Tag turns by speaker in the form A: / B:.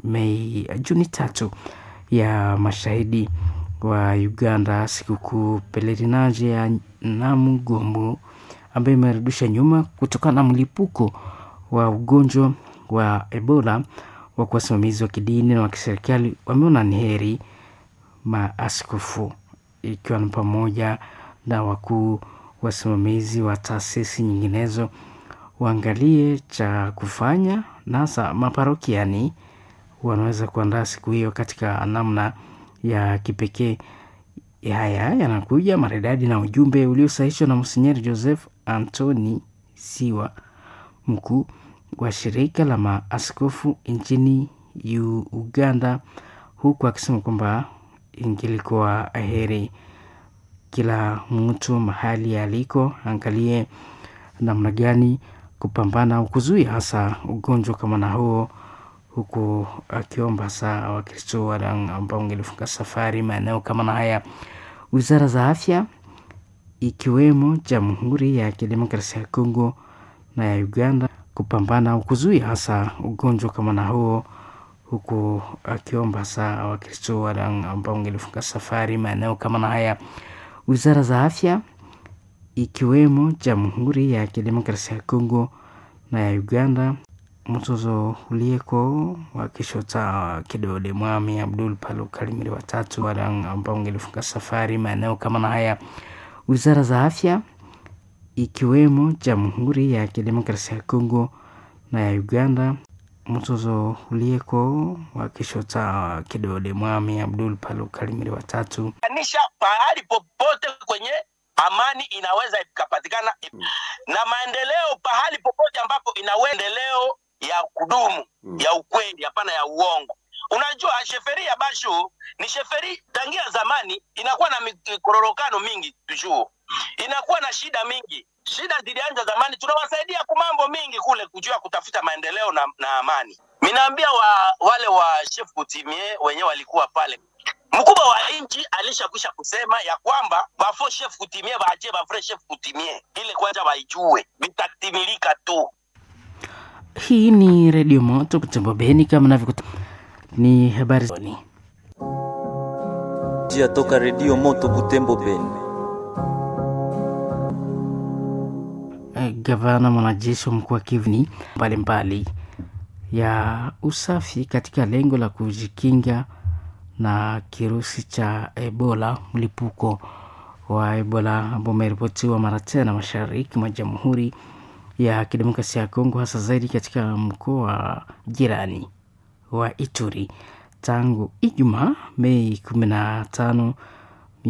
A: Mei Juni tatu ya mashahidi wa Uganda sikukuu pelerinaje ya Namugomo ambayo imerudisha nyuma kutokana na mlipuko wa ugonjwa wa Ebola. Wa wasimamizi wa kidini na wa kiserikali wameona ni heri maaskofu ikiwa ni pamoja na wakuu wasimamizi wa taasisi nyinginezo waangalie cha kufanya, na hasa maparokiani wanaweza kuandaa siku hiyo katika namna ya kipekee. Haya yanakuja maridadi na ujumbe uliosahishwa na Monsinyeri Joseph Anthony Siwa, mkuu wa shirika la maaskofu nchini Uganda, huku akisema kwamba ingilikuwa heri kila mtu mahali aliko angalie namna gani kupambana au kuzuia hasa ugonjwa kama na huo, huku akiomba hasa Wakristo wale ambao wangelifunga safari maeneo kama na haya. Wizara za afya ikiwemo Jamhuri ya Kidemokrasia ya Kongo na ya Uganda kupambana au kuzuia hasa ugonjwa kama na huo, huku akiomba hasa Wakristo wale ambao wangelifunga safari maeneo kama na haya. Wizara za afya ikiwemo Jamhuri ya Kidemokrasia ya Kongo na ya Uganda mzozo ulieko wakishota kidole Mwami Abdul Palu Kalimiri watatu wale ambao wangelifunga safari maeneo kama na haya. Wizara za afya ikiwemo Jamhuri ya Kidemokrasia ya Kongo na ya Uganda mzozo ulieko wakishota kidole Mwami Abdul Palu Kalimiri watatu
B: anisha pahali popote kwenye amani inaweza ikapatikana na maendeleo pahali popote ambapo inaendeleo ya kudumu mm. ya ukweli, hapana ya uongo. Unajua, sheferi ya basho ni sheferi tangia zamani, inakuwa na mikororokano mingi tujuu, inakuwa na shida mingi. Shida zilianza zamani, tunawasaidia ku mambo mingi kule kujua kutafuta maendeleo na, na amani. Minaambia wa, wale wa chef kutimie wenyewe walikuwa pale mkubwa wa nchi alishakwisha kusema ya kwamba bafo chef kutimie baachie bafre chef kutimie ile kwanza waijue vitatimilika tu.
A: Hii ni redio moto kutembo Beni, kama navyokuta ni habari zoni
C: jia toka redio moto Butembo Beni.
A: Gavana mwanajeshi wa mkoa Kivu mbalimbali ya usafi katika lengo la kujikinga na kirusi cha Ebola, mlipuko wa Ebola ambao umeripotiwa mara tena mashariki mwa Jamhuri ya Kidemokrasia ya Kongo, hasa zaidi katika mkoa wa jirani wa Ituri tangu Ijumaa Mei kumi na tano